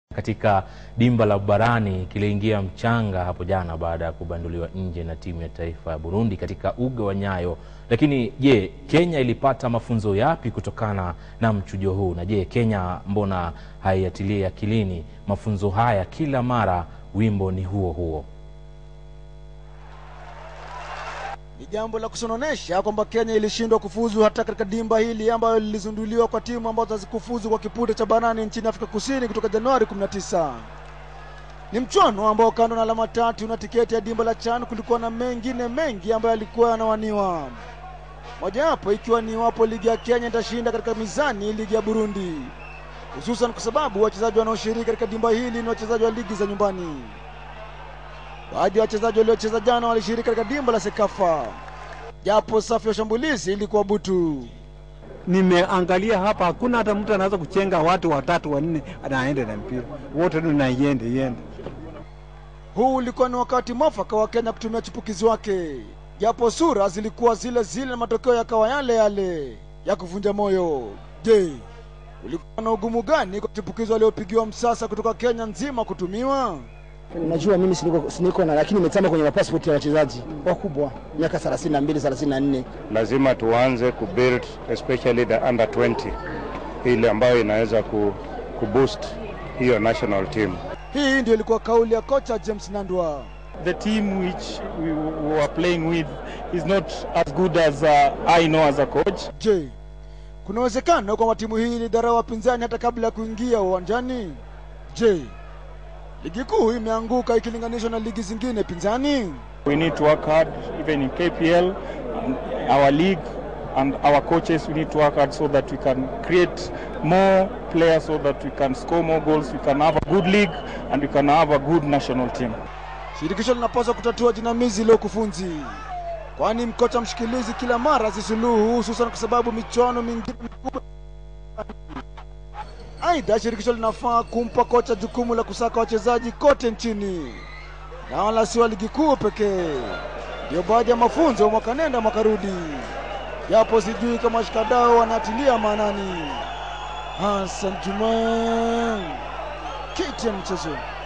katika dimba la Barani kiliingia mchanga hapo jana baada ya kubanduliwa nje na timu ya taifa ya Burundi katika uga wa Nyayo. Lakini je, Kenya ilipata mafunzo yapi kutokana na mchujo huu? Na je, Kenya mbona haiatilie akilini mafunzo haya kila mara wimbo ni huo huo? Ni jambo la kusononesha kwamba Kenya ilishindwa kufuzu hata katika dimba hili ambayo lilizunduliwa kwa timu ambazo hazikufuzu kwa kipute cha Barani nchini Afrika Kusini kutoka Januari 19. Ni mchuano ambao kando na alama tatu na tiketi ya dimba la CHAN kulikuwa na mengine mengi ambayo yalikuwa yanawaniwa, mojawapo ikiwa ni iwapo ligi ya Kenya itashinda katika mizani ligi ya Burundi, hususan kwa sababu wachezaji wanaoshiriki katika dimba hili ni wachezaji wa ligi za nyumbani. Baadhi ya wachezaji waliocheza jana walishiriki katika dimba la Sekafa, japo safu ya ushambulizi ilikuwa butu. Nimeangalia hapa, hakuna hata mtu anaweza kuchenga watu watatu wanne, anaenda na mpira wote tu, na iende iende. Huu ulikuwa ni wakati mwafaka wa Kenya kutumia chipukizi wake, japo sura zilikuwa zile zile na matokeo yakawa yale yale ya kuvunja moyo. Je, ulikuwa na ugumu gani kwa chipukizi waliopigiwa msasa kutoka Kenya nzima kutumiwa? Najua mimi siniko, siniko na lakini nimetama kwenye mapasipoti ya wachezaji wakubwa miaka 32 34. Lazima tuanze kubuild especially the under 20 ile ambayo inaweza ku, kuboost hiyo national team. Hii ndio ilikuwa kauli ya kocha James Nandwa. the team which we, we were playing with is not as good as uh, I know as a coach. Je, kuna uwezekano kwamba timu hii ilidharau wapinzani hata kabla ya kuingia uwanjani? Je, ligi kuu imeanguka ikilinganishwa na ligi zingine pinzani? We need to work hard, even in KPL, and our league, and our coaches. We need to work hard so that we can create more players, so that we can score more goals. We can have a good league, and we can have a good national team. Shirikisho linapaswa kutatua jinamizi leo kufunzi, kwani mkocha mshikilizi kila mara zisuluhu, hususan kwa sababu michuano mingine mikubwa. Aidha, shirikisho linafaa kumpa kocha jukumu la kusaka wachezaji kote nchini na wala si wa ligi kuu pekee. Ndio baadhi ya mafunzo ya mwaka nenda mwaka rudi, japo sijui kama washikadau wanatilia maanani. Hassan Juma, KTN Mchezo.